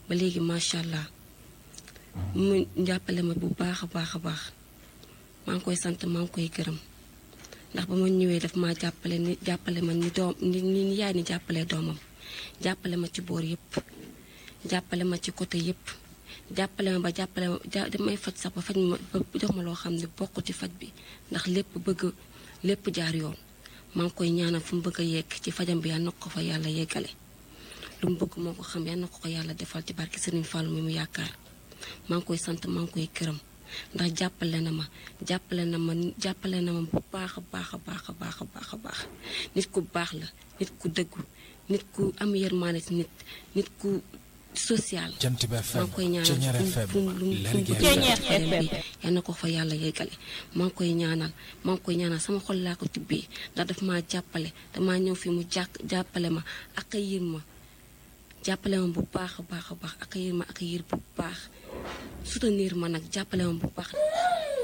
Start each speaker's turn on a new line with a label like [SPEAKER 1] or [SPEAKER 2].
[SPEAKER 1] ba léegi macha allah mu jàppale ma bu baax a baax a baax maa ngi koy sant maa ngi koy gërëm ndax ba ma ñëwee daf maa jàppale ni jàppale ma ni doom ni ni yaay ni jàppale doomam jàppale ma ci boor yépp jàppale ma ci côté yépp jàppale ma ba jàppale ma damay faj sax ba faj ma ba jox ma loo xam ne bokk ci faj bi ndax lépp bëgg lépp jaar yoon maa ngi koy ñaanal fu mu bëgg a yegg ci fajam bi yal na ko fa yàlla yeggale lu mu bëgg moo ko xam yal na ko ko yàlla defal ci barki Serigne Fallou mi mu yaakaar maa ngi koy sant maa ngi koy këram ndax jàppale na ma jàppale na ma jàppale na ma bu baax a baax a baax a baax a baax a baax nit ku baax la nit ku dëggu nit ku am yërmaane ci nit nit ku social
[SPEAKER 2] Jant bi
[SPEAKER 1] maa
[SPEAKER 2] FM
[SPEAKER 1] ngi koy ñaanal
[SPEAKER 2] Ceñeer
[SPEAKER 1] fu mu
[SPEAKER 2] FM
[SPEAKER 1] fu mu lu mu fu mu
[SPEAKER 2] Lergui
[SPEAKER 1] bëgg a
[SPEAKER 2] FM
[SPEAKER 1] jàppale bi yal na ko fa yàlla yeggale maa ngi koy ñaanal maa ngi koy ñaanal sama xol laa ko tibbee ndax daf maa jàppale damaa ñëw fi mu jàkk jàppale ma ak yir ma jàppale ma bu baax a baax a baax ak yir ma ak yir bu baax soutenir ma nag jàppale ma bu baax